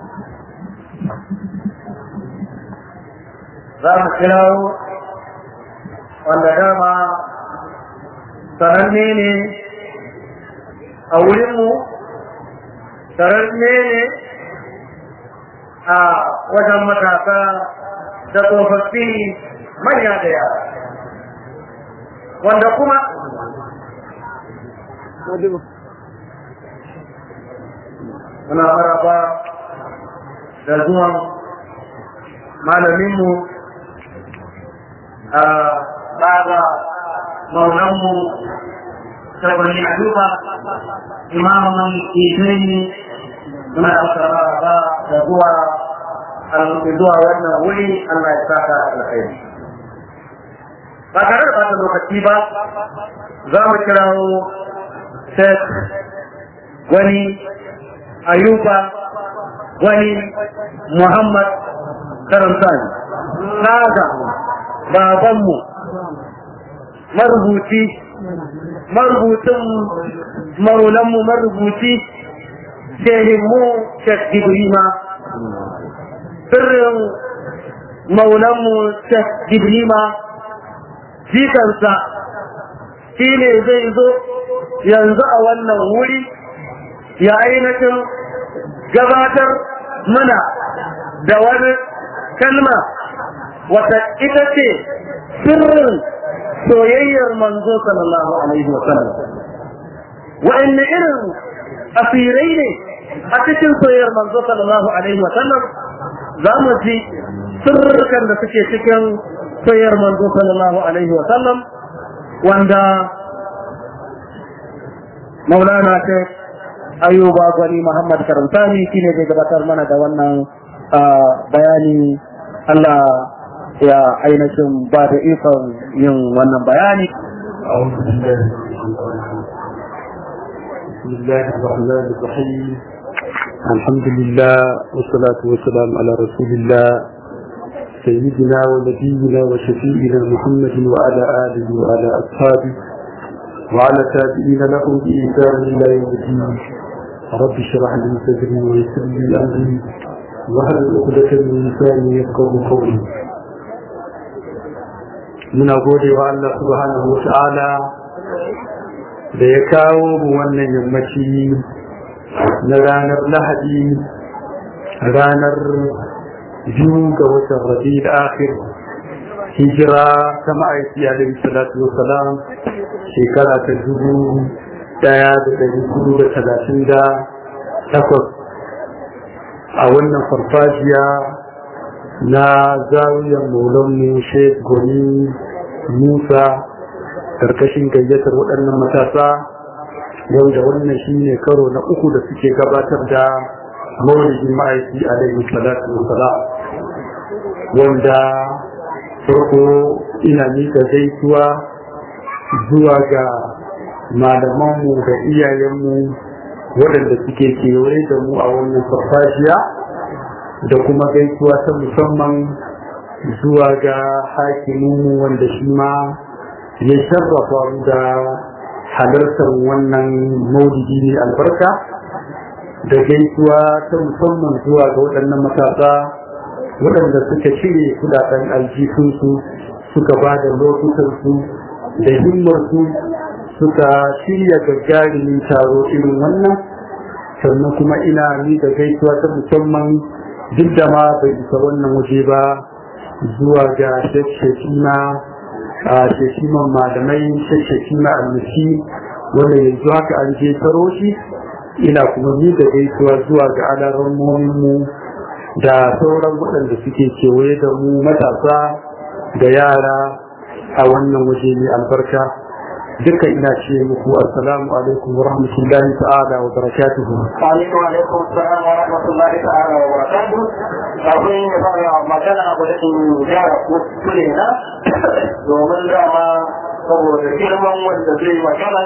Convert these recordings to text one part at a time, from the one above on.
za mu kirawo wanda dama sananne ne a wurinmu sananne ne a wajen matasa da tsofaffi manya da yara wanda kuma muna maraba da zuwan malaminmu a baba maulanmu saboda aduba imamun isini muna masa maraba da zuwa zuwa wannan wuri Allah ya saka alkhairi ba tare da bata lokaci ba za mu kirawo Sheikh wani Ayuba wani Muhammad Karantani Naga babanmu marubuci marubucin maulanmu marubuci shehinmu Sheikh Ibrima sirrin maulanmu Sheikh Ibrima jikansa shi ne zai zo yanzu a wannan wuri ya ainihin gabatar mana da wani kalma wata ita ce sirrin soyayyar manzo sallallahu alaihi wasallam wa'anne irin asirai ne a cikin soyayyar manzo sallallahu alaihi wasallam za mu ji sirrukan da suke cikin soyayyar manzo sallallahu alaihi wasallam wanda maulana ce ayuba gwani muhammad karantani shine zai gabatar mana da wannan bayani Allah ya ainihin ba da ikon yin wannan bayani بسم الله الرحمن الرحيم الحمد لله والصلاة والسلام على رسول الله سيدنا ونبينا وشفيئنا محمد وعلى آله وعلى أصحابه وعلى تابعين لهم بإيثار إلى يوم الدين رب اشرح لي صدري ويسر لي أمري وهل عقدة من لساني يفقه قولي muna gode wa Allah subhanahu wa ta'ala da ya kawo mu wannan yammaci na ranar lahadi ranar biyu ga watan rabi da akhir hijira ta ma'aiki alaihi salatu wa salam shekara ta dubu daya da dari hudu da talatin da takwas a wannan farfajiya na zawiyar maulanmu sheikh goni musa karkashin gayyatar waɗannan matasa yau da wannan shi ne karo na uku da suke gabatar da maulidin ma'aiki alaihi salatu wasalam wanda farko ina mika gaisuwa zuwa ga malamanmu da iyayenmu waɗanda suke kewaye da mu a wannan farfajiya da kuma gaisuwa ta musamman zuwa ga hakiminmu wanda shi ma ya sharrafa mu da halartar wannan maulidi ne albarka da gaisuwa ta musamman zuwa ga waɗannan matasa waɗanda suka cire kudaden aljihunsu suka ba da lokutansu da himmarsu suka shirya gagarumin taro irin wannan sannan kuma ina ni da gaisuwa ta musamman duk da ma bai isa wannan waje ba zuwa ga shekshekina a shekiman malamai shekshekina almushi wanda yanzu haka an je taro shi ina kuma ni da gaisuwa zuwa ga alarammominmu da sauran waɗanda suke kewaye da mu matasa da yara a wannan waje mai albarka duka ina ce muku assalamu alaikum wa rahmatullahi ta'ala wa barakatuhu alaikum alaikum salam wa rahmatullahi ta'ala wa barakatuhu kafin ya fara magana a in gyara kuskure na domin dama saboda girman wanda zai magana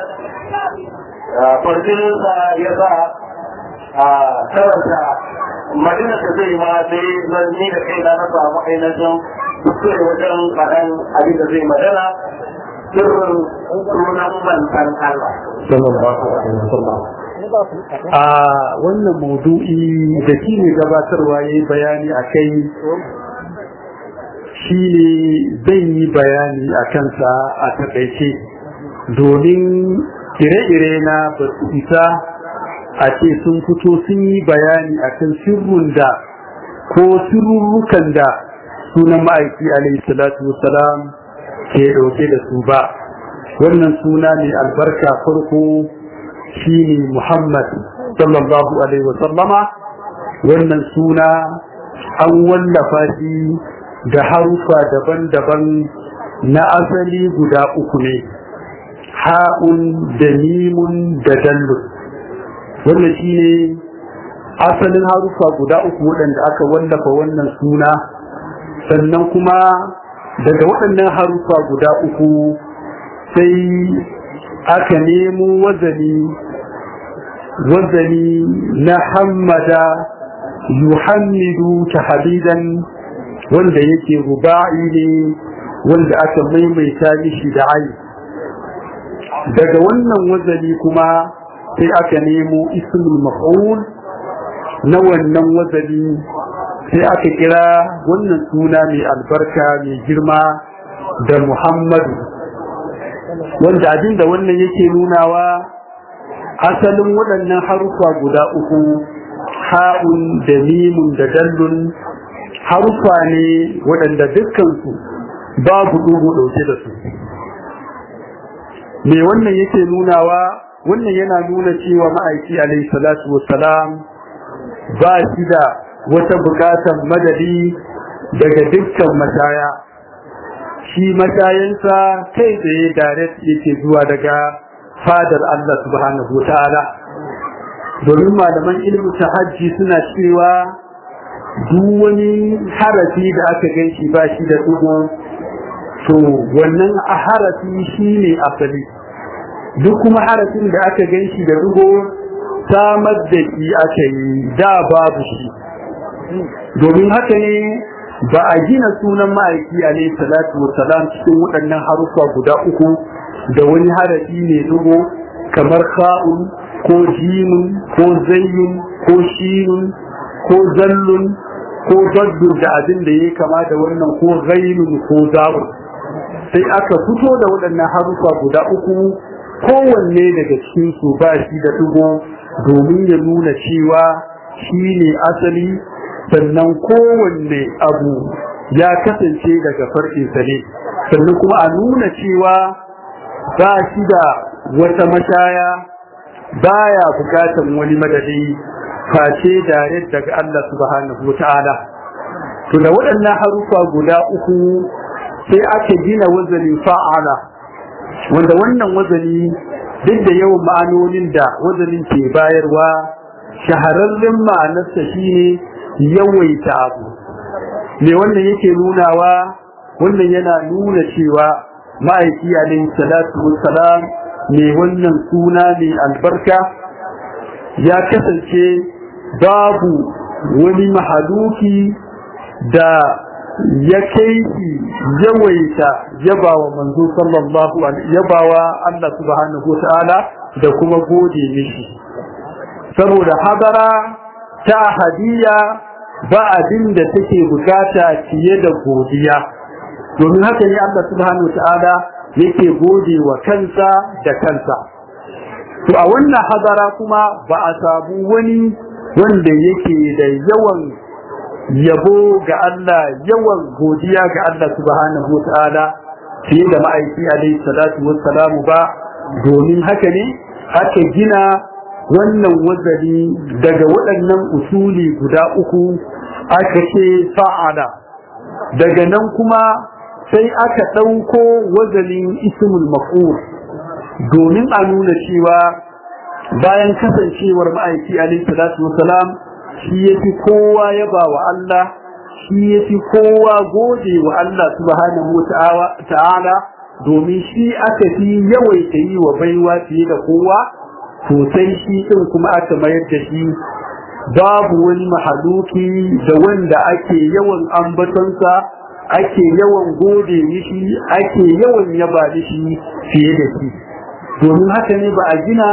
farjinsa ya sa a karanta madina da zai ma sai zan ni da kai na na samu ainihin kuskure wajen faɗan abin da zai magana sirrin sunan mantan Allah. sallallahu alaihi wasallam a wannan maudu'i da shi ne gabatarwa ya yi bayani a kai shi ne zan yi bayani a kansa a taƙaice domin ire-ire na ba su isa a ce sun fito sun yi bayani a kan sirrun da ko sirrurrukan da sunan ma'aiki alaihi salatu wasalam ke ɗauke da su ba wannan suna ne albarka farko shine Muhammad sallallahu alaihi wasallama wannan suna an wallafa shi da harufa daban-daban na asali guda uku ne ha'un da mimun da dallun wannan shine asalin harufa guda uku waɗanda aka wallafa wannan suna sannan kuma daga waɗannan harufa guda uku sai aka nemo wazani wazani na hammada yuhammidu tahdidan wanda yake ruba'i ne wanda aka maimaita mishi da ai daga wannan wazani kuma sai aka nemo ismul maf'ul na wannan wazani sai aka kira wannan suna mai albarka mai girma da muhammadu wanda abin da wannan yake nunawa asalin waɗannan harufa guda uku ha'un da mimun da dallun harufa ne waɗanda dukkansu babu ɗugu ɗauke da su me wannan yake nunawa wannan yana nuna cewa ma'aiki alaihi salatu wassalam ba shi da wata buƙatar madadi daga dukkan mashaya shi mashayansa kai tsaye direct yake zuwa daga fadar Allah subhanahu ta'ala domin malaman ilmi hajji suna cewa duk wani harafi da aka gan shi ba shi da dugo to wannan a harafi shi ne asali duk kuma harafin da aka gan shi da dugo samar da shi aka yi da babu shi domin haka ne ba a gina sunan ma'aiki alaihi salatu wassalam cikin waɗannan haruffa guda uku da wani harafi ne dugo kamar kha'un ko jimun ko zayyun ko shinun ko zallun ko daddun da abin da ya kama da wannan ko ghainun ko zawun sai aka fito da waɗannan haruffa guda uku kowanne daga cikin su ba shi da dugo domin ya nuna cewa shi ne asali sannan kowanne abu ya kasance daga farkinsa ne sannan kuma a nuna cewa ba shi da wata mashaya baya bukatan wani madadi face dare daga Allah subhanahu wata'ala to da waɗannan harufa guda uku sai aka gina wazani fa'ala wanda wannan wazani duk da yawan ma'anonin da wazanin ke bayarwa shahararren ma'anarsa shine yawaita abu me wannan yake nunawa wannan yana nuna cewa ma'aiki alaihi salatu wassalam me wannan suna ne albarka ya kasance babu wani mahaluki da ya kai shi yawaita yabawa manzo sallallahu alaihi yabawa Allah subhanahu wa ta'ala da kuma gode mishi saboda hadara ta hadiya ba abin da take bukata fiye da godiya domin haka ne Allah subhanahu ta'ala yake gode wa kansa da kansa to a wannan hadara kuma ba a samu wani wanda yake da yawan yabo ga Allah yawan godiya ga Allah subhanahu ta'ala fiye da ma'aiki alaihi salatu wassalamu ba domin haka ne aka gina wannan wazari daga waɗannan usuli guda uku aka ce fa'ala daga nan kuma sai aka ɗauko wazanin ismul maf'ul domin a nuna cewa bayan kasancewar ma'aiki alaihi salatu wasalam shi yafi kowa yaba wa Allah shi yafi kowa gode wa Allah subhanahu ta'ala domin shi aka fi yawaita yi wa baiwa fiye da kowa sosai shi ɗin kuma aka mayar da shi babu wani mahaluki da wanda ake yawan ambatonsa ake yawan gode mishi ake yawan yaba mishi fiye da shi domin haka ne ba a gina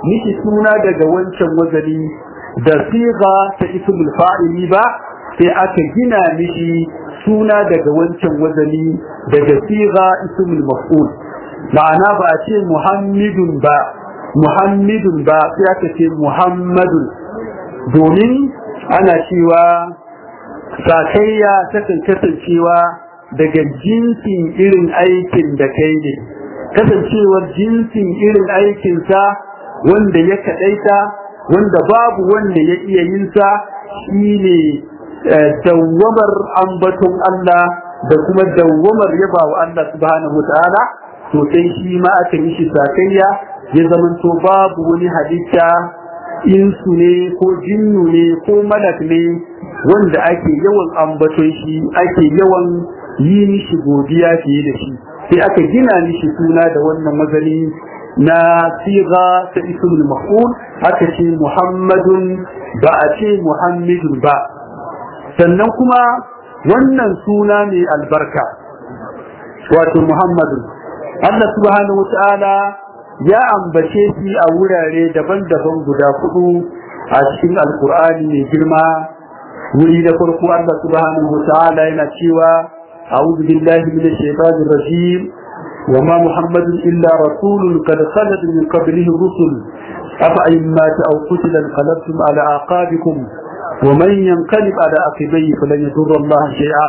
miki suna daga wancan wazani da siga ta ismul fa'ili ba sai aka gina mishi suna daga wancan wazani daga siga ismul maf'ul ma'ana ba a ce muhammadun ba muhammadun ba sai aka ce muhammadun domin ana cewa sakayya takan kasancewa daga jinsin irin aikin da kai ne kasancewar jinsin irin aikinsa wanda ya kaɗaita wanda babu wanda ya iya yinsa shi ne dawwamar ambaton Allah da kuma dawwamar yaba wa Allah subhanahu wa ta'ala to sai shi ma aka yi shi sakayya ya zamanto babu wani halitta insu ne ko jinnu ne ko malak ne wanda ake yawan ambaton shi ake yawan yi mishi godiya fiye da shi sai aka gina mishi suna da wannan mazani na siga ta ismul maf'ul aka ce muhammadun ba a ce muhammadun ba sannan kuma wannan suna mai albarka wato muhammadun Allah subhanahu wa ta'ala ya ambace shi a wurare daban-daban guda hudu a cikin alkur'ani mai girma wuri da farko Allah subhanahu wa ta'ala yana cewa a'udhu billahi minash shaitanir rajim وما محمد إلا رسول قد خلت من قبله الرسل أفأين مات أو قتل انقلبتم على أعقابكم ومن ينقلب على عقبيه فلن يضر الله شيئا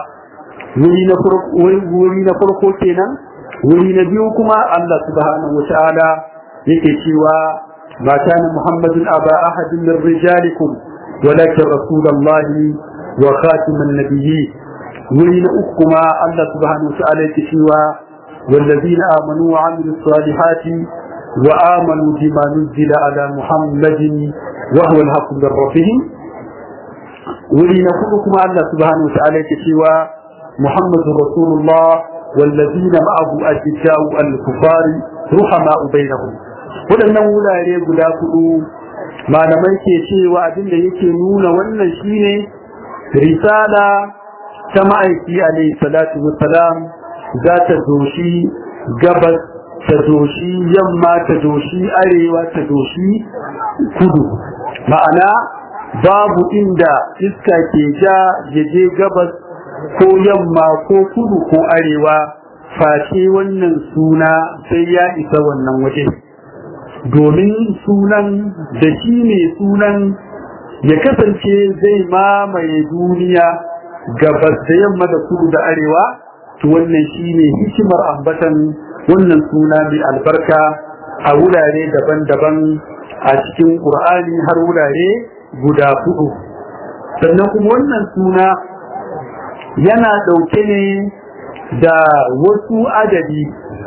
ولين فرقو كينا ولين بيوكما الله سبحانه وتعالى يكشوا ما كان محمد أبا أحد من رجالكم ولكن رسول الله وخاتم النبيين ولين أكما الله سبحانه وتعالى يكشوا والذين آمنوا وعملوا الصالحات وآمنوا بما نزل على محمد وهو الحق من ربهم ولنقولكم الله سبحانه وتعالى كشوا محمد رسول الله والذين معه أشداء الكفار رحماء بينهم waɗannan wurare guda hudu malamai ke cewa abin da yake nuna wannan shine risala ta ma'aiki alaihi salatu wassalam za ta doshi gabas ta doshi yamma ta doshi arewa ta doshi kudu ma'ana babu inda iska ke ja ya je gabas ko yamma ko kudu ko arewa face wannan suna sai ya isa wannan waje domin sunan da shi ne sunan ya kasance zai mamaye duniya gabas da yamma da kudu da arewa to wannan shine hikimar ambatan wannan suna mai albarka a wurare daban-daban a cikin Qur'ani har wurare guda hudu sannan kuma wannan suna yana dauke ne da wasu adadi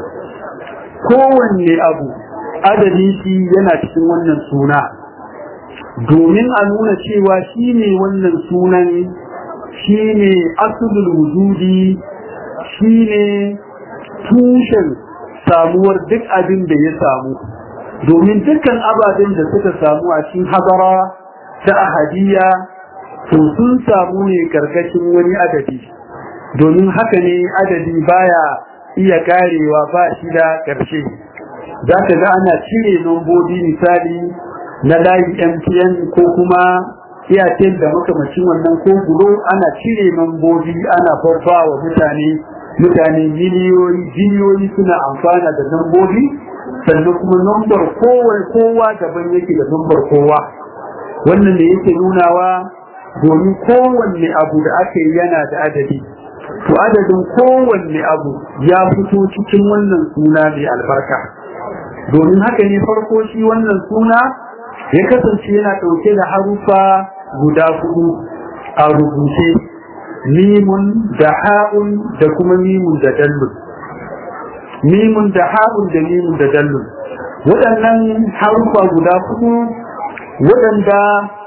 kowanne abu adadi shi yana cikin wannan suna domin a nuna cewa shi ne wannan sunan shi ne asulul wujudi shi ne tushen samuwar duk abin da ya samu domin dukkan ababen da suka samu a cikin hadara ta ahadiyya to sun samu ne karkashin wani adadi domin haka ne adadi baya iya karewa ba shi da ƙarshe za ka ga ana cire nombobi misali na layi mtn ko kuma iyatel da makamacin wannan ko gulo ana cire nombobi ana babba wa mutane mutane miliyoyi biliyoyi suna amfana da nombobi sannan kuma nombar kowa daban yake da nombar kowa wannan da yake nunawa domin kowanne abu da aka yi yana da adadi to adadin kowanne abu ya fito cikin wannan suna mai albarka domin haka ne farko shi wannan suna ya kasance yana ɗauke da harufa guda hudu a rubuce mimun da ha'un da kuma mimun da dallun mimun da ha'un da mimun da dallun waɗannan harufa guda hudu waɗanda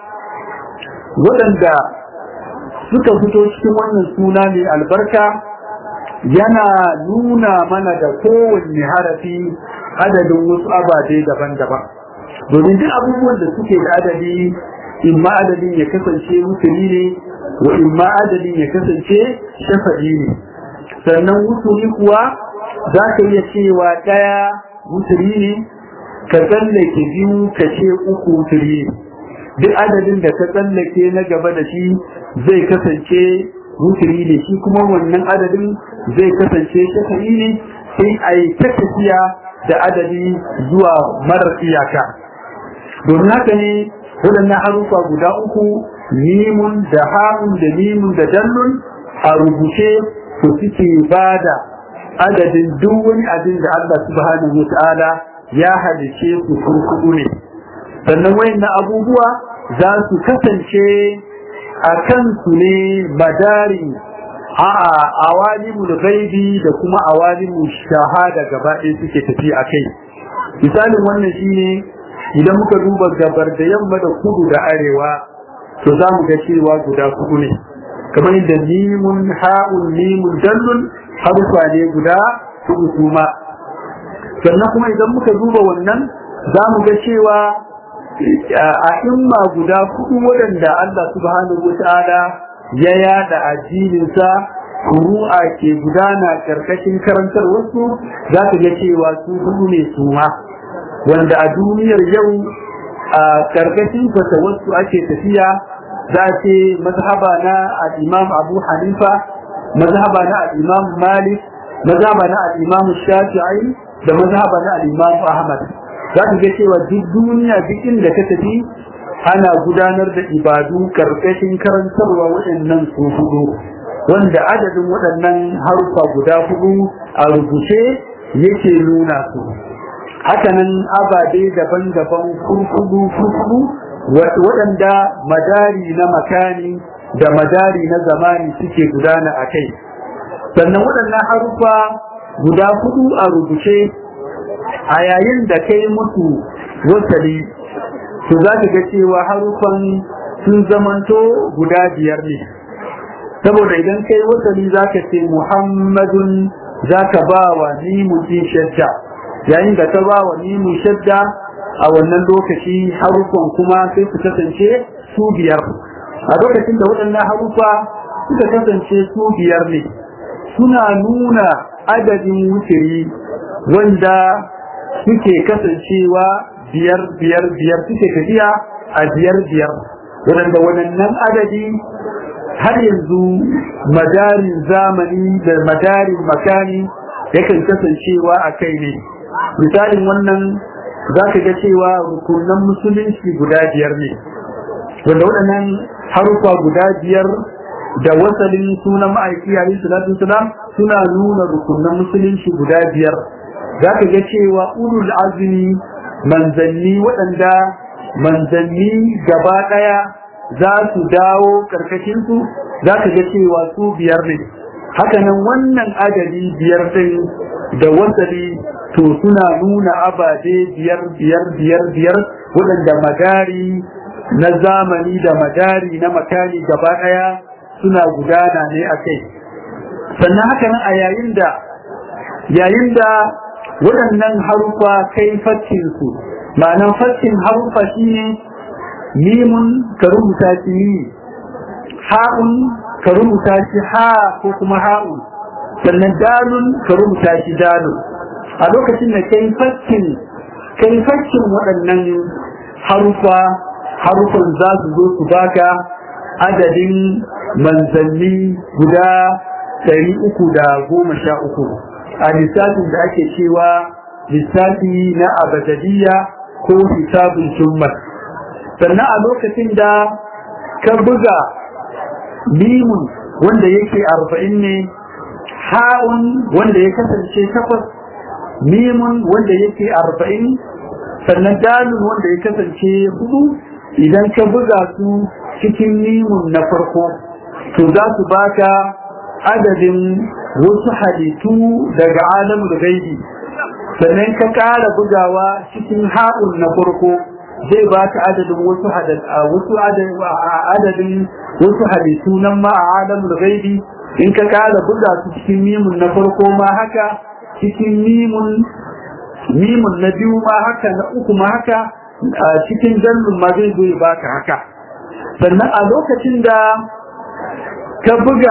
waɗanda suka fito cikin wannan suna mai albarka yana nuna mana da kowanne harafi adadin wasu ababe daban-daban domin duk abubuwan da suke da adadi imma adadin ya kasance mutuli ne wa imma adadin ya kasance shafa'i ne sannan mutuli kuwa za ka iya cewa ɗaya mutuli ne ka tsallake biyu ka ce uku tiri duk adadin da ka tsallake na gaba da shi zai kasance wuturi ne shi kuma wannan adadin zai kasance shafa'i ne sai a yi ta tafiya da adadi zuwa marar iyaka domin haka ne waɗannan harufa guda uku mimun da ha'un da mimun da dallun a rubuce su suke ba da adadin duk wani abin da Allah subhanahu wa ta'ala ya halice su kurkuku ne sannan wayannan abubuwa za su kasance a kansu ne madari a awalimul gaibi da kuma awalimul shahada gaba ɗaya suke tafi a kai misalin wannan shine idan muka duba gabar da yamma da kudu da arewa to za mu ga cewa guda kudu ne kamar yadda mimun ha'un mimun dallun harufa ne guda kudu kuma sannan kuma idan muka duba wannan za mu ga cewa a imma guda kudu waɗanda Allah subhanahu wa ta'ala ya yada addininsa furu'a ke gudana karkashin karantar wasu za ka ga cewa su hudu ne su ma wanda a duniyar yau a karkashin fata wasu ake tafiya za ce mazhaba na al-imam abu hanifa mazhaba na al-imam malik mazhaba na al-imam shafi'i da mazhaba na al-imam ahmad za ka ga cewa duk duniya duk inda ka tafi ana gudanar da ibadu karkashin karantarwa waɗannan su hudu wanda adadin waɗannan harufa guda hudu a rubuce yake nuna su hakanan ababe daban-daban kurkudu kurkudu waɗanda madari na makani da madari na zamani suke gudana a kai sannan waɗannan harufa guda hudu a rubuce a yayin da kai musu wasali to za ka ga cewa harufan sun zamanto guda biyar ne saboda idan kai wasali za ka ce muhammadun za ka ba wa nimun shadda yayin da ka ba wa nimun shadda a wannan lokaci harufan kuma sai su kasance su biyar a lokacin da waɗannan harufa suka kasance su biyar ne suna nuna adadin wutiri wanda suke kasancewa biyar biyar biyar suke tafiya a biyar biyar waɗanda waɗannan adadi har yanzu madarin zamani da madarin makani yakan kasancewa a kai ne misalin wannan za ka ga cewa rukunan musulunci guda biyar ne wanda waɗannan harufa guda biyar da wasalin sunan ma'aiki alayhi salatu wasalam suna nuna rukunan musulunci guda biyar za ka ga cewa ulul azumi manzanni waɗanda manzanni gaba ɗaya za su dawo ƙarƙashinsu za ka ga cewa su biyar ne hakanan wannan adadi biyar ɗin da wasali to suna nuna ababe biyar biyar biyar biyar waɗanda madari na zamani da madari na makani gaba ɗaya suna gudana ne a kai sannan hakanan a yayin da yayin da waɗannan harufa kai faccinsu ma'anan faccin harufa shine mimun ka rubuta shi ni ha'un ka rubuta shi ha ko kuma ha'un sannan dalun ka rubuta shi dalun a lokacin da kai faccin kai faccin waɗannan harufa harufan za su zo su baka adadin manzanni guda ɗari uku da goma sha uku a lissafin da ake cewa lissafi na abadadiyya ko hisabin jummal sannan a lokacin da ka buga mimun wanda yake arba'in ne ha'un wanda ya kasance takwas mimun wanda yake arba'in sannan dalun wanda ya kasance hudu idan ka buga su cikin mimun na farko to za su baka adadin wasu halittu daga alamul gaibi sannan ka ƙara bugawa cikin ha'un na farko zai ba ka adadin wasu wasu adadin wasu halittu nan ma a alamul gaibi in ka ƙara buga su cikin mimun na farko ma haka cikin mimun mimun na biyu ma haka na uku ma haka cikin jallun ma zai zo ya baka haka sannan a lokacin da ka buga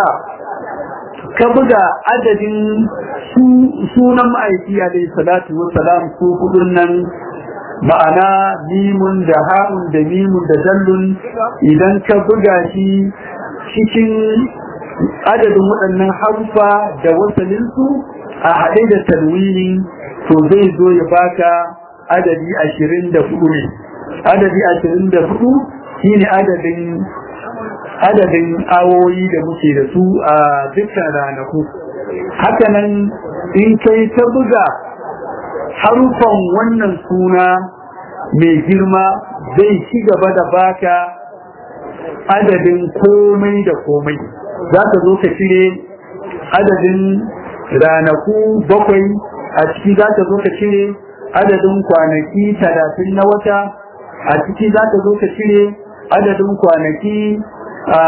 ka buga adadin sunan ma'aiki alaihi salatu wassalam su hudun nan ma'ana mimun da ha'un da mimun da dallun idan ka buga shi cikin adadin waɗannan harfa da wasalinsu a haɗe da talwini to zai zo ya baka adadi ashirin da hudu ne adadi ashirin da hudu shine adadin adadin awoyi da muke da su a dukkan ranaku hakanan in kai ta buga harufan wannan suna mai girma zai ci gaba da baka adadin komai da komai za ka zo ka cire adadin ranaku bakwai a ciki za ka zo ka cire adadin kwanaki talatin na wata a ciki za ka zo ka cire adadin kwanaki a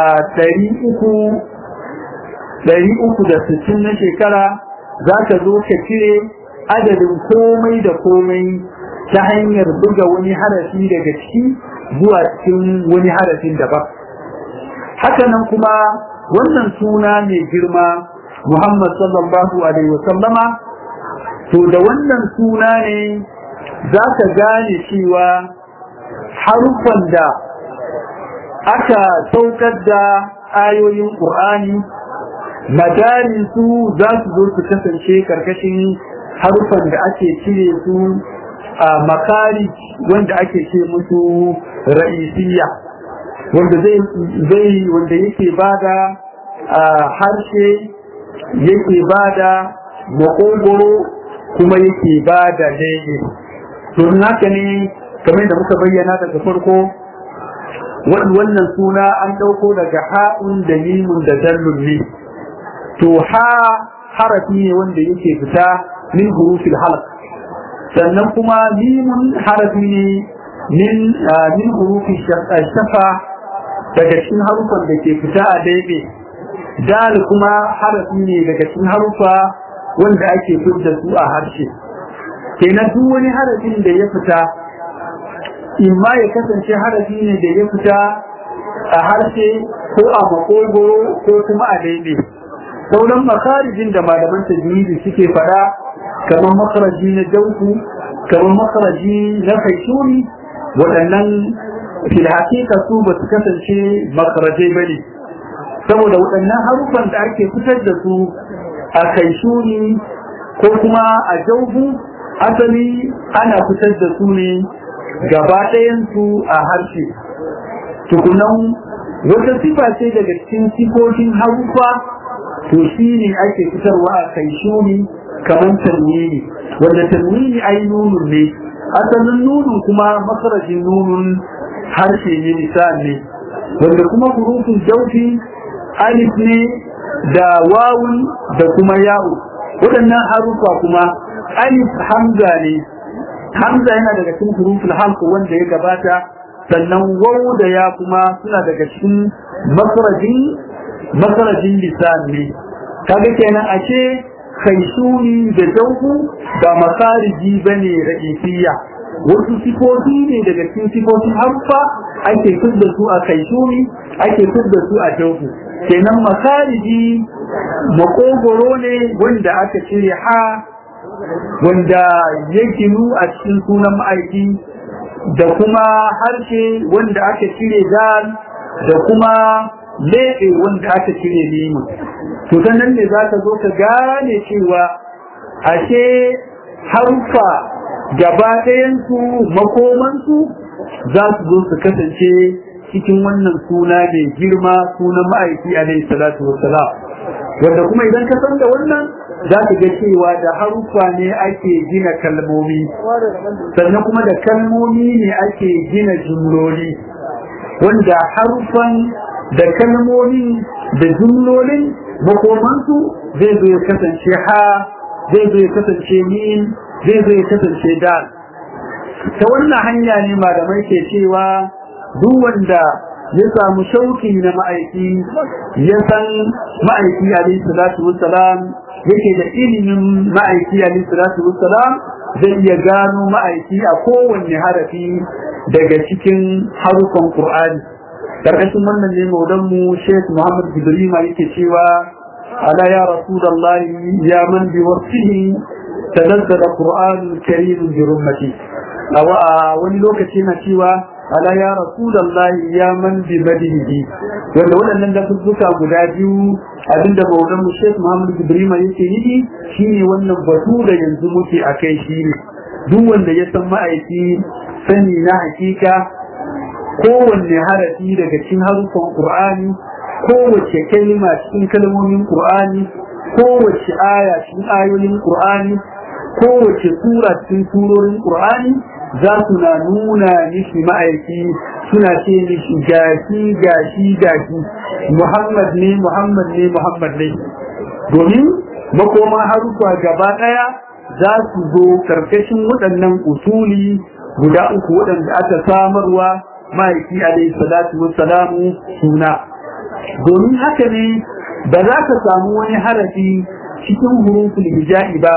ɗari uku da sittin na shekara za ka zo ka cire adadin komai da komai ta hanyar buga wani harafi daga ciki zuwa cikin wani harafin daban hakanan kuma wannan suna mai girma muhammad sallallahu alaihi wasallama to da wannan suna ne za ka gane cewa haruffan da aka saukar da ayoyin ƙur'ani madarin su za su zo su kasance karkashin haruffan da ake cire su a makari wanda ake ce musu ra'isiyya wanda zai wanda yake bada harshe yake bada makogoro kuma yake bada lege to haka ne kamar da muka bayyana daga farko wannan suna an ɗauko daga ha'un da mimun da dallun ne to ha harafi ne wanda yake fita min hurufil halq sannan kuma mimun harafi ne min min hurufi shafa daga cikin harufan da ke fita a daidai dal kuma harafi ne daga cikin harufa wanda ake fitar su a harshe kenan duk wani harafin da ya fita imma ya kasance harafi ne da ya fita a harshe ko a makogoro ko kuma a daidai sauran makarijin da malaman tajwidi suke fada kamar makaraji na jauku kamar makaraji na kaishuri waɗannan fil hakika su ba su kasance makarajai bane saboda waɗannan harufan da ake fitar da su a kaishuri ko kuma a jauku asali ana fitar da su ne gaba ɗayansu a harshe tukunan wata sifa ce daga cikin sifofin harufa to shi ne ake fitarwa a kai shuni kamar tanwini wanda tanwini ai nunun ne asalin nunun kuma makarajin nunun harshe ne lisan ne wanda kuma hurufin jaufi alif ne da wawun da kuma ya'u waɗannan harufa kuma alif hamza ne hamza yana daga cikin huruful halq wanda ya gabata sannan waw da ya kuma suna daga cikin makarajin makarajin lisan ne kaga kenan ashe kaishuni da jauku ba makariji bane ra'isiyya wasu sifofi ne daga cikin sifofin harfa ake da su a kaishuni ake da su a jauku kenan makariji makogoro ne wanda aka cire ha wanda ya ginu a cikin sunan ma'aiki da kuma harshe wanda aka cire dal da kuma leɓe wanda aka cire nemi to nan ne za ka zo ka gane cewa ashe harfa gaba ɗayansu makomansu za su zo su kasance cikin wannan suna mai girma sunan ma'aiki alaihi salatu wassalam wanda kuma idan ka san da wannan za ka ga cewa da haruffa ne ake gina kalmomi sannan kuma da kalmomi ne ake gina jumloli wanda haruffan da kalmomi da jumlolin makomansu zai zo ya kasance ha zai zo ya kasance min zai zo ya kasance dal ta wannan hanya ne malamai ke cewa duk wanda ya samu shauki na ma'aiki ya san ma'aiki alaihi salatu wassalam yake da ilimin ma'aiki alaihi salatu wassalam zai iya gano ma'aiki a kowanne harafi daga cikin harufan qur'ani karkashin wannan ne maudan mu Sheikh Muhammad Jibrima yake cewa ala ya rasulullahi ya man bi wasfihi tanazzala qur'anul karim bi rummati a wani lokaci na cewa ala ya rasulullahi ya man bi madihi wanda waɗannan da suka guda biyu abinda bautan mu Sheikh Muhammad Ibrahim yake yi shine wannan batu da yanzu muke akai shi ne duk wanda ya san ma'aiki sani na hakika kowanne harafi daga cikin harufan Qur'ani kowace kalma cikin kalmomin Qur'ani kowace aya cikin ayoyin Qur'ani kowace sura cikin surorin Qur'ani za su na nuna mishi ma'aiki suna ce mishi gashi gashi gashi Muhammad ne Muhammad ne Muhammad ne domin makoma harufa gaba daya za su zo karkashin waɗannan usuli guda uku waɗanda aka samarwa ma'aiki alaihi salatu wassalamu suna domin haka ne ba za ka samu wani harafi cikin hurufin hija'i ba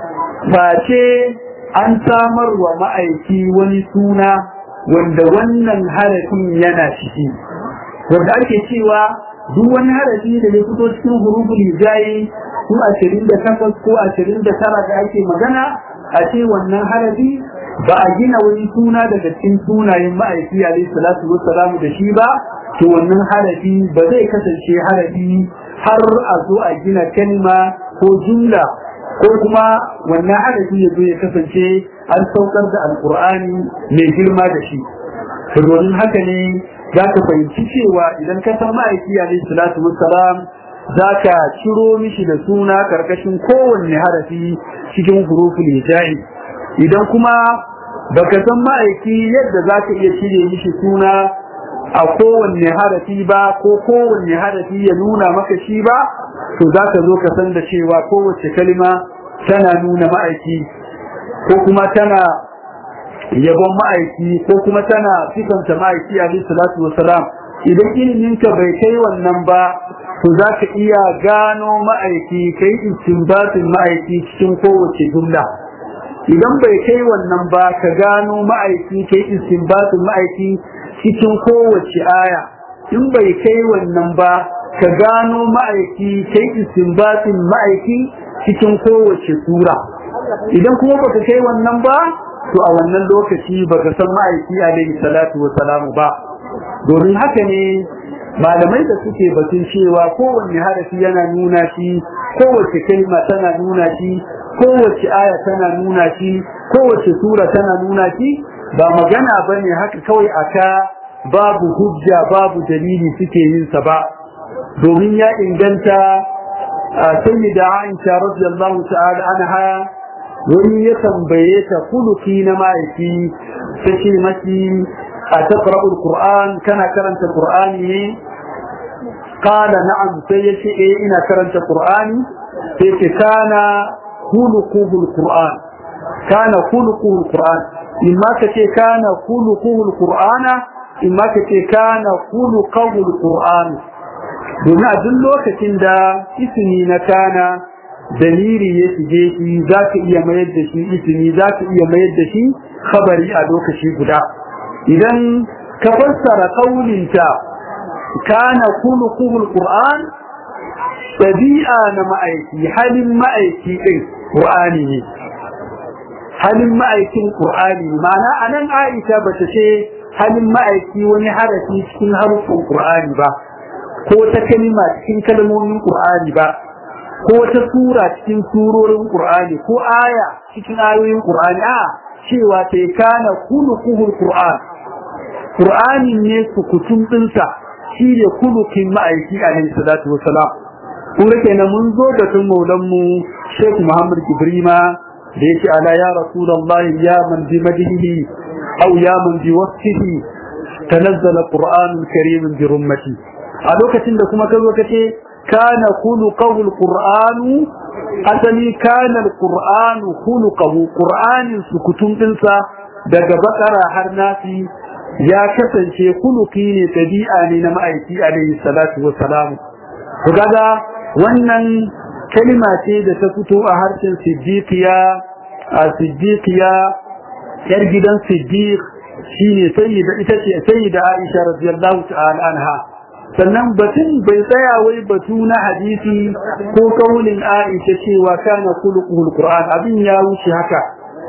face an samar wa ma'aiki wani suna wanda wannan harafin yana ciki wanda ake cewa duk wani harafi da ya fito cikin hurufin hija'i su ashirin da takwas ko ashirin da tara da ake magana a ce wannan harafi ba a gina wani suna daga cikin sunayen ma'aiki alaihi salatu wassalamu da shi ba to wannan harafi ba zai kasance harafi har a zo a gina kalma ko jumla ko kuma wannan harafi ya zo ya kasance an saukar da alkur'ani mai girma da shi to domin haka ne za ka fahimci cewa idan ka san ma'aiki alaihi salatu wassalam za ka ciro mishi da suna karkashin kowanne harafi cikin hurufin hija'i idan kuma baka san ma'aiki yadda za ka iya cire mishi suna a kowanne harafi ba ko kowanne harafi ya nuna maka shi ba to za ka zo ka san da cewa kowace kalima tana nuna ma'aiki ko kuma tana yabon ma'aiki ko kuma tana sifanta ma'aiki a salatu wasalam idan iliminka bai kai wannan ba to za ka iya gano ma'aiki kai istinbatin ma'aiki cikin kowace jumla idan bai kai wannan ba ka gano ma'aiki kai istinbatin ma'aiki cikin kowace aya in bai kai wannan ba ka gano ma'aiki kai istinbatin ma'aiki cikin kowace sura idan kuma baka kai wannan ba to a wannan lokaci baka san ma'aiki alaihi salatu wa salamu ba domin haka ne malamai da suke batun cewa kowanne harafi yana nuna shi kowace kalma tana nuna shi kowace aya tana nuna shi kowace sura tana nuna shi ba magana bane haka kawai aka babu hujja babu dalili suke yin sa ba domin ya inganta sayyida Aisha radiyallahu ta'ala anha wani ya tambaye ta kuluki na ma'aiki ta ce maki a taqra'ul qur'an kana karanta qur'ani ne qala na'am sai ya ce eh ina karanta qur'ani sai ce kana khuluquhul qur'an kana khuluquhul qur'an imma ka ce kana khuluquhul qur'ana imma ka ce kana khuluquhul qur'an domin a duk lokacin da ismi na kana daliri ya shige shi za ka iya mayar da shi ismi za ka iya mayar da shi khabari a lokaci guda idan ka fassara kaulinta kana khuluquhul qur'an tabi'a na ma'aiki halin ma'aiki din qur'ani ne halin ma'aikin qur'ani ma'ana anan Aisha bata ce halin ma'aiki wani harafi cikin harufin qur'ani ba ko ta kalma cikin kalmomin qur'ani ba ko ta sura cikin surorin qur'ani ko aya cikin ayoyin qur'ani a cewa ta kana khuluquhul qur'an qur'ani ne sukutun dinsa shi ne kulukin ma'aiki alaihi salatu wassalam kun rike na mun zo da tun maulan mu Sheikh Muhammad Ibrima da yake ala ya rasulullahi ya man bi madhihi aw ya man bi wasfihi tanazzala qur'anul karim bi rummati a lokacin da kuma kazo kace kana khuluqahu alqur'anu asali kana alqur'anu khuluqahu qur'anin sukutun dinsa daga bakara har nasi ya kasance kuluki ne tabi'a ne na ma'aiki alaihi salatu wassalam to kaga wannan kalma ce da ta fito a harshen siddiqiya a siddiqiya yar gidan siddiq shine sayyida ita ce sayyida Aisha radiyallahu ta'ala anha sannan batun bai tsaya wai batu na hadisi ko kaulin Aisha cewa kana khuluqul Qur'an abin ya wuce haka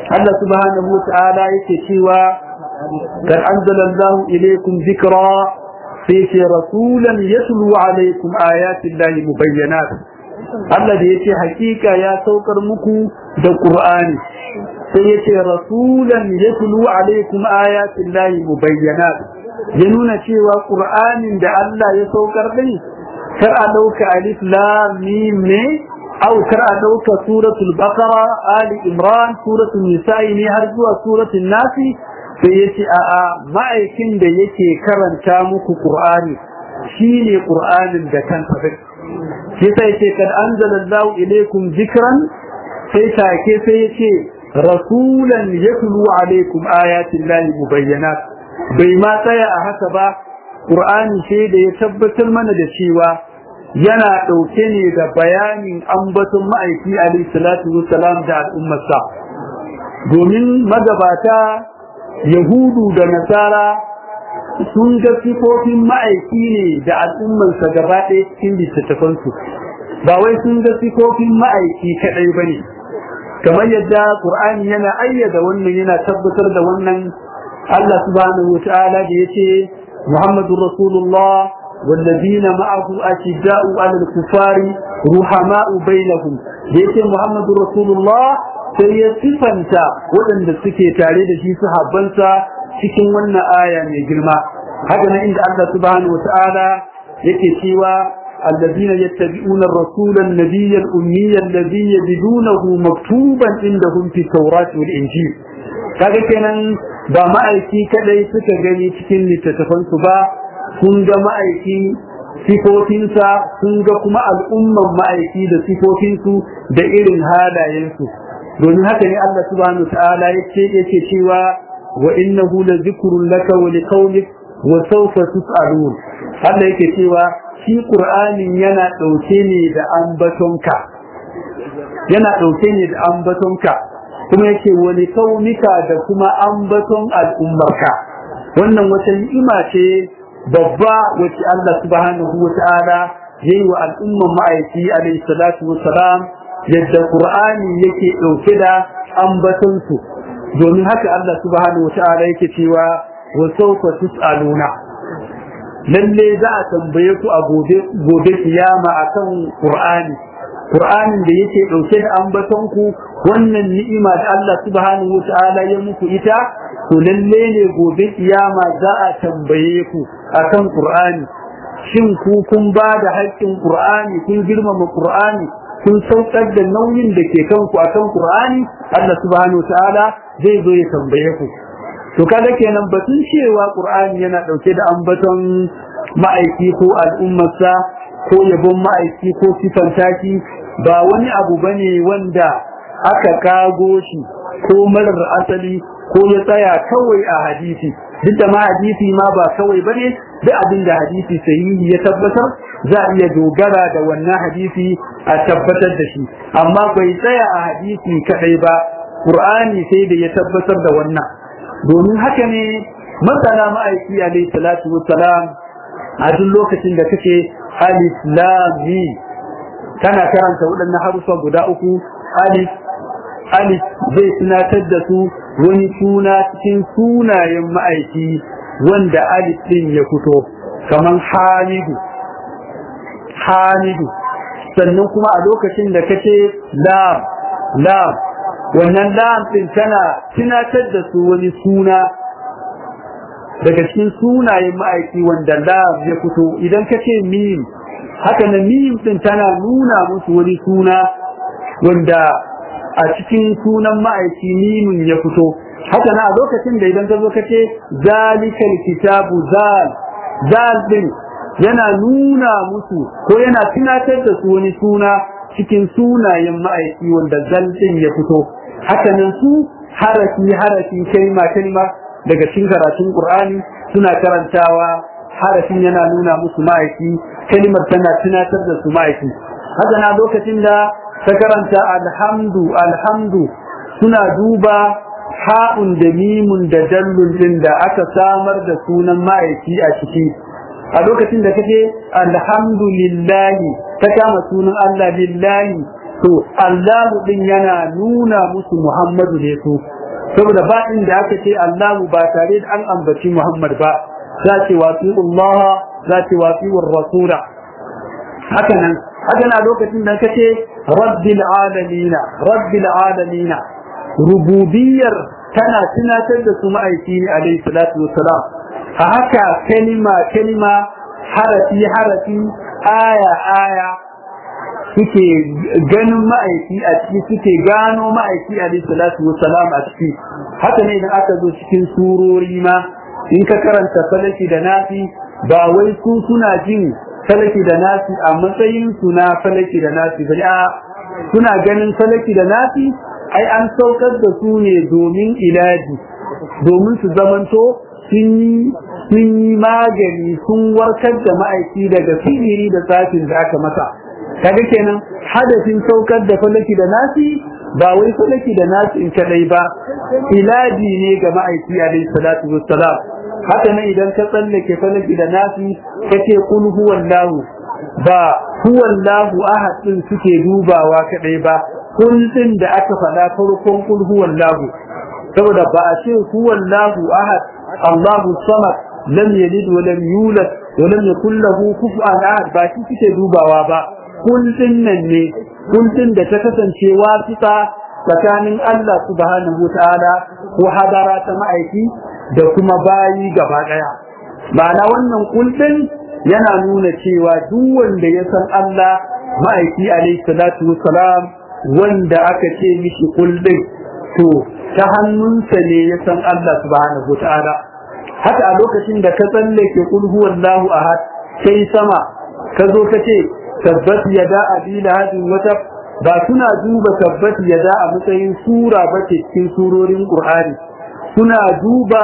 Allah subhanahu wa ta'ala yake cewa kad anzalallahu ilaykum dhikra sai ce rasulan yatlu alaykum ayati llahi mubayyinat Allah da yace hakika ya saukar muku da Qur'ani sai yace rasulan yatlu alaykum ayati llahi mubayyinat ya nuna cewa Qur'anin da Allah ya saukar din kar a dauka alif lam mim ne au kar a dauka suratul baqara ali imran suratul nisa'i ne har zuwa suratul nasi sai yace a a ma'aikin da yake karanta muku Qur'ani shine Qur'anin da kansa shi sai ce kad anzalallahu ilaykum zikran sai take sai yace rasulan yatlu alaykum ayatin lahi mubayyinat bai ma tsaya a haka ba qur'ani sai da ya tabbatar mana da cewa yana dauke ne da bayanin ambaton ma'aiki alayhi salatu wassalam da al'ummarsa domin magabata yahudu da nasara sun ga sifofin ma'aiki ne da al'ummansa gaba ɗaya cikin littattafansu ba wai sun ga sifofin ma'aiki kaɗai ba ne kamar yadda ƙur'ani yana ayyada wannan yana tabbatar da wannan Allah subhanahu wa ta'ala da yace Muhammadu Rasulullah والذين معه أشداء على الكفار رحماء بينهم yace Muhammadu Rasulullah sai ya sifanta waɗanda suke tare da shi sahabbansa cikin wannan aya mai girma haka nan inda Allah subhanahu wata'ala yake cewa الذين يتبعون الرسول النبي الأمي الذي يجدونه مكتوبا عندهم في التوراة والإنجيل kaga kenan ba ma'aiki kadai suka gani cikin littattafansu ba sun ga ma'aiki sifofinsa sun ga kuma al'umman ma'aiki da sifofinsu da irin halayensu domin haka ne Allah subhanahu wa ta'ala yake yake cewa wa innahu la zikrun laka wa liqaumik wa sawfa tus'alun Allah yake cewa shi Qur'anin yana dauke ne da ambatonka yana dauke ne da ambatonka kuma yake wa liqaumika da kuma ambaton al'ummarka wannan wata ni'ima ce babba wacce Allah subhanahu wa ta'ala yayi wa al'umman ma'aiki alayhi salatu wa salam yadda Qur'ani yake dauke da ambatonsu domin haka Allah subhanahu wa ta'ala yake cewa wa sawfa tus'aluna lalle za a tambaye ku a gobe gobe kiyama akan Qur'ani Qur'anin da yake dauke da ambaton ku wannan ni'ima da Allah subhanahu wa ta'ala ya muku ita to lalle ne gobe kiyama za a tambaye ku akan Qur'ani shin ku kun ba da haƙƙin Qur'ani kun girmama Qur'ani kun saukar da nauyin da ke kanku akan Qur'ani Allah subhanahu ta'ala zai zo ya tambaye ku to kaga kenan batun cewa Qur'ani yana dauke da ambaton ma'aiki ko al'ummarsa ko yabon ma'aiki ko sifanta shi ba wani abu bane wanda aka kago shi ko marar asali ko ya tsaya kawai a hadisi duk da ma hadisi ma ba kawai bane duk abin da hadisi sahihi ya tabbatar za a iya dogara da wannan hadisi a tabbatar da shi amma bai tsaya a hadisi kadai ba qur'ani sai da ya tabbatar da wannan domin haka ne masana ma'aiki alayhi salatu wassalam a duk lokacin da kake alif lam mim kana karanta waɗannan harufa guda uku alif alif zai tunatar da su wani suna cikin sunayen ma'aiki wanda alif din ya fito kaman hamidu hamidu sannan kuma a lokacin da kace lam lam wannan lam din tana tunatar da su wani suna daga cikin sunayen ma'aiki wanda lam ya fito idan kace mim haka na mim din tana nuna musu wani suna wanda a cikin sunan ma'aiki mimin ya fito haka na a lokacin da idan ka zo ka ce zalikal kitabu zal zal din yana nuna musu ko yana tunatar da su wani suna cikin sunayen ma'aiki wanda zal din ya fito haka nan su harafi harafi kalma kalma daga cikin karatun qur'ani suna karantawa harafin yana nuna musu ma'aiki kalmar tana tunatar da su ma'aiki haka na lokacin da ta karanta alhamdu alhamdu suna duba ha'un da mimun da dallun din da aka samar da sunan ma'aiki a ciki a lokacin da kake alhamdulillahi ta kama sunan Allah lillahi to Allahu din yana nuna musu Muhammadu ne su saboda ba inda aka ce Allahu ba tare da an ambaci Muhammad ba za ce wasi Allah za ce wasi rasula haka nan haka na lokacin da kace rabbil alamin rabbil alamin rububiyar tana tunatar da su ma'aiki ne alaihi salatu wassalam a haka kalima kalima harafi harafi aya aya suke ganin ma'aiki a ciki suke gano ma'aiki alaihi salatu wassalam a ciki haka ne idan aka zo cikin surori ma in ka karanta falaki da nafi ba wai su suna jin falaki da nasi a matsayin su na falaki da nasi bane a suna ganin falaki da nasi ai an saukar da su ne domin ilaji domin su zamanto sun yi magani sun warkar da ma'aiki daga sihiri da tsafin da aka masa kaga kenan hadafin saukar da falaki da nasi ba wai falaki da nasi in kadai ba ilaji ne ga ma'aiki alaihi salatu wassalam haka nan idan ka tsallake falaki da nasi kace kul huwallahu ba huwallahu ahad din suke dubawa kadai ba kul din da aka faɗa farkon kul huwallahu saboda ba a ce huwallahu ahad Allahu samad lam yalid wa lam yulad wa lam yakul lahu kufuwan ahad ba shi suke dubawa ba kul din nan ne kul din da ta kasance wasita tsakanin Allah subhanahu wa ta'ala ko hadara ta ma'aiki da kuma bayi gaba daya ma'ana wannan kullun yana nuna cewa duk wanda ya san Allah ma'aiki alaihi salatu wassalam wanda aka ce mishi kullun to ta hannunsa ne ya san Allah subhanahu ta'ala haka a lokacin da ka tsallake kul huwallahu ahad sai sama ka zo ka ce tabbat yada abi lahadin wata ba suna duba tabbat yada a matsayin sura ba ce cikin surorin qur'ani suna duba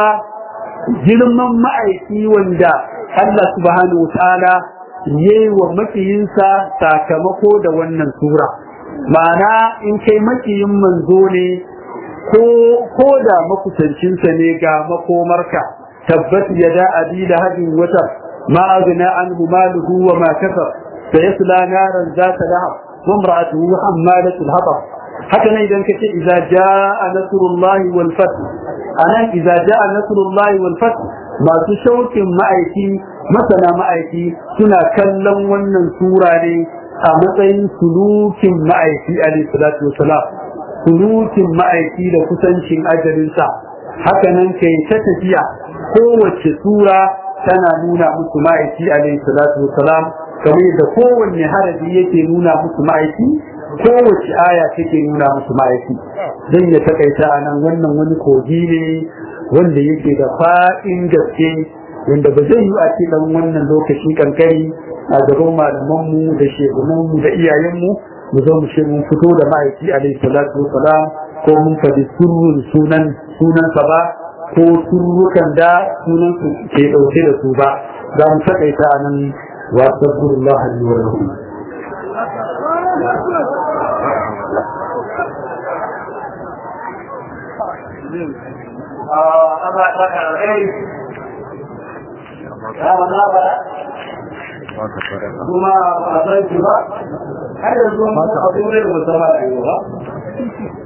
girman ma'aiki wanda Allah subhanahu wa ta'ala yayi wa makiyinsa sakamako da wannan sura ma'ana in kai makiyin manzo ne ko ko da makusancinsa ne ga makomarka tabbat yada abi lahabin wata ma aghna anhu maluhu wa ma kasab sayasla naran zata lahab wa imra'atuhu hammalatul hatab haka ne idan kace idza jaa nasrullahi wal fath anan idza jaa nasrullahi wal fath masu shaukin ma'aiki masana ma'aiki suna kallon wannan sura ne a matsayin sulukin ma'aiki alayhi salatu wasalam sulukin ma'aiki da kusancin ajalinsa haka nan kai ta tafiya kowace sura tana nuna musu ma'aiki alayhi salatu wasalam kamar da kowanne harafi yake nuna musu ma'aiki kowace aya take nuna musu ma'aiki zan ya takaita a nan wannan wani kogi ne wanda yake da fa'in gaske wanda ba zai yi a ce dan wannan lokaci kankari a gaban malamanmu da shegunanmu da iyayenmu mu zo mu mun fito da ma'aiki alaihi salatu wasalam ko mun faɗi surrun sunan sunansa ba ko surrukan da sunan su ke ɗauke da su ba za mu takaita a nan wa sabburullah wa lahu Allah ta karɓe ya wannan ba kuma ba a san shi ba har yanzu mun a turai da musamman a yi ba